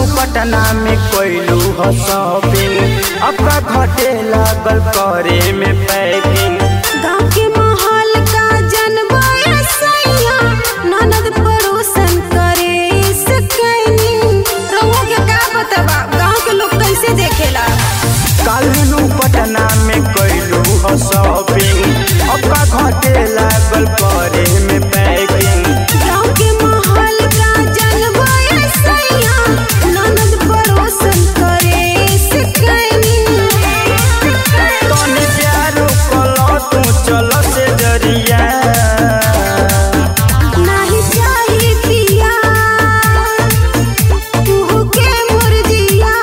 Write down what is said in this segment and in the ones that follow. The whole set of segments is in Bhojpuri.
पटना में कोइलू हो शॉपिंग अपना घटे लागल करे में पैकिंग गाँव के माहौल का जनबा सैया ननद पड़ोसन करे सकैनी रहुआ के का बतबा गाँव के लोग कैसे देखेला कालू पटना में कोइलू हो शॉपिंग अपना घटे लागल करे में पैकिंग गाँव के माहौल का जनबा सैया ननद पड़ोसन करे सकैनी तनी प्यार कलो तू चलो से जरिया नाही चाही पिया तू के मुर्जिया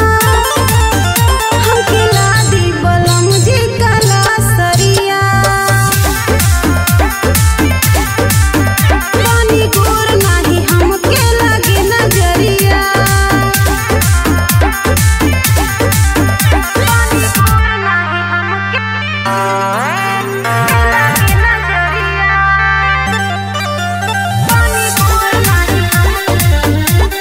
हमके लादी बलम जी कला सरिया पानी गोर नाही हमके लगे नजरिया पानी गोर नाही हमके लगे नजरिया पानी गोर नाही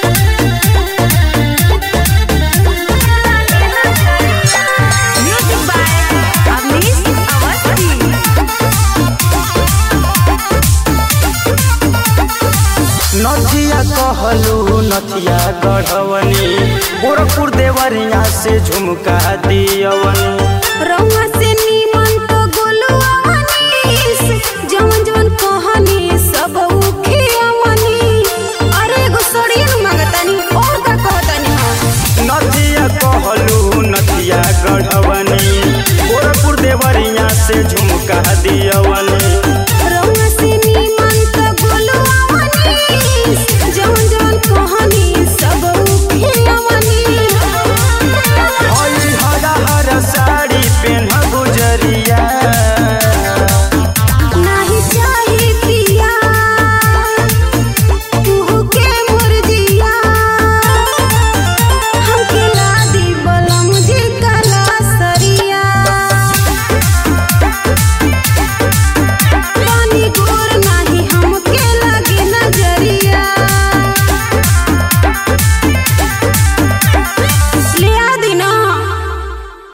म्यूजिक बाय अवनीश अवस्थी नथिया कहलू नथिया गढ़वनी गोरखपुर देवरिया से झुमका दियवनी रउआ